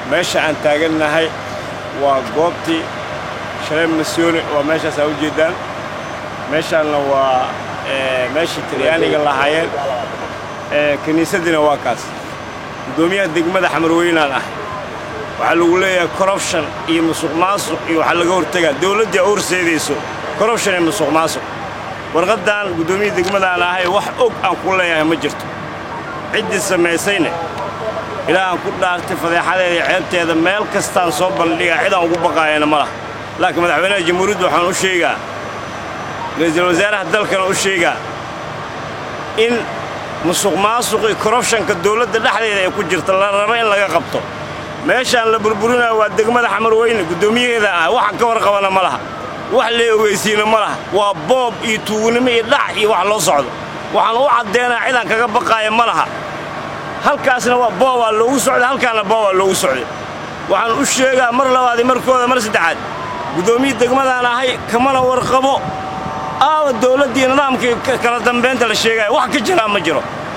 meesha aan taagannahay waa goobtii shalay masyooni waa meeshaas aa u jeeddaan meeshaanna waa meeshii talyaaniga lahaayeen kiniisaddiina waa kaas guddoomiyaha degmada xamarweynaan ah waxaa lagu leeyahay corruption iyo musuq maasuq iyo waxaa laga hortegaa dawladdii a horseedayso corruption iyo musuq maasuq warqaddan guddoomiyaha degmadaan ahay wax og aan ku leeyahay ma jirto ciddii samaysayne ilaahaan ku dhaartay fadeexadeeda iyo ceebteeda meel kastaan soo bandhigaa cidaan ugu baqaayana ma laha laakiin madaxweynaha jamhuuriyadda waxaan u sheegaa ra'iisul wasaaraha dalkana u sheegaa in musuq maasuq iyo korrubshanka dawladda dhexdeeda ay ku jirta la rabo in laga qabto meeshaan la burburinayo waa degmada xamarweyne guddoomiyaheeda ah waxaan ka warqabana ma laha wax lee ogeysiina ma laha waa boob iyo tuugnimo iyo dhac iyo wax loo socdo waxaan u caddeenaa cidaan kaga baqaaya ma laha halkaasna waa boobaa loogu socday halkaanna boobaa loogu socday waxaan u sheegaa mar labaad markooda mar saddexaad guddoomiya degmadaan ahay kamana warqabo aawa dawladdii nidaamkii kala dambaynta la sheegaya wax ka jiraa ma jiro